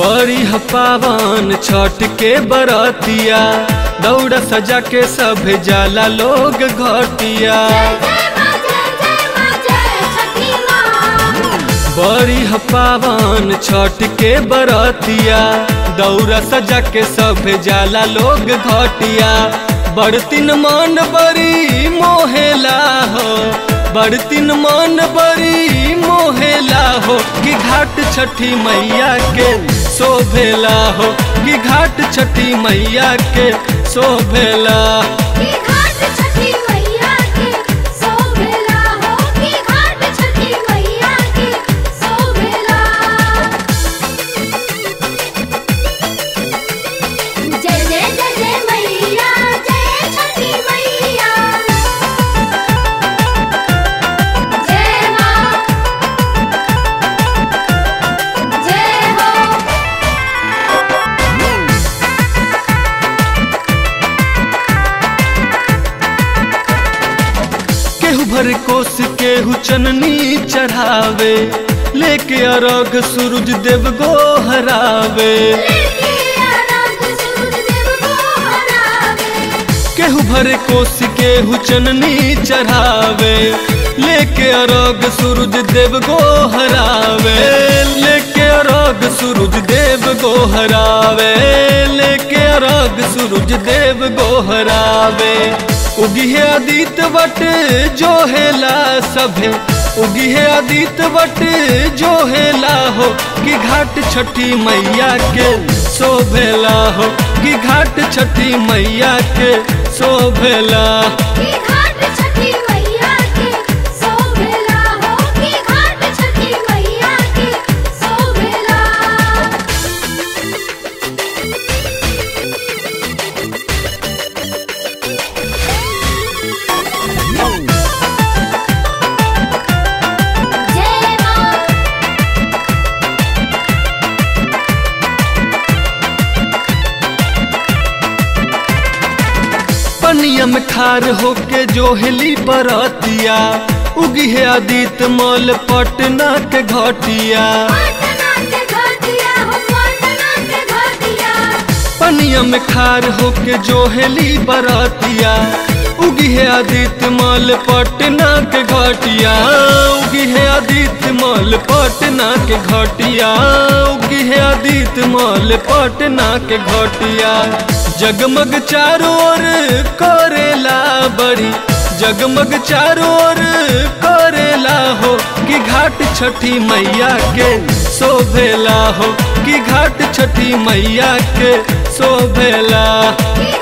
बड़ी ह पावन छठ के बरतिया दौड़ सजा के सब जाला लोग घटिया बड़ी ह पावन छठ के बरतिया दौड़ सजा के सब जाला लोग घटिया बड़तिन मन बड़ी मोहेला हो बड़तिन मन बड़ी मोहेला हो कि घाट छठी मैया के शोभेला हो कि घाट छठी मैया के शोभेला जय जय जय जय मैया जय छठी मैया जय माँ जय हो केहू भर कोस केहू चननी चढ़ावे लेके अरग सूरज देव गो हरावे लेके आनंद सूरज देव को हरावे केहू भर कोस केहू चननी चढ़ावे लेके अरग सूरज देव गो हरावे लेके अरग सूरज देव गो हरावे लेके अरग सूरज देव गो हरावे उगी है आदित वट जो हेला सभे उगी है आदित वट जो हेला हो कि घाट छठी मैया के शोभेला हो कि घाट छठी मैया के शोभेला की घाट छठी मैया के शोभेला हो की घाट छठी मैया के शोभेला जय माँ पनिया में खार होके जो हेली बरतिया उगी है आदित मल पटना के घटिया पटना के घाटिया हो पटना के घाटिया पनिया में खार होके जो हेली बरतिया उगी है आदित्य मल पटना के घटिया उगी है आदित्य मल पटना के घटिया उगी है आदित्य मल पटना के घटिया जगमग चारों ओर करेला बड़ी जगमग चारों ओर करेला हो कि घाट छठी मैया के शोभेला हो कि घाट छठी मैया के शोभेला की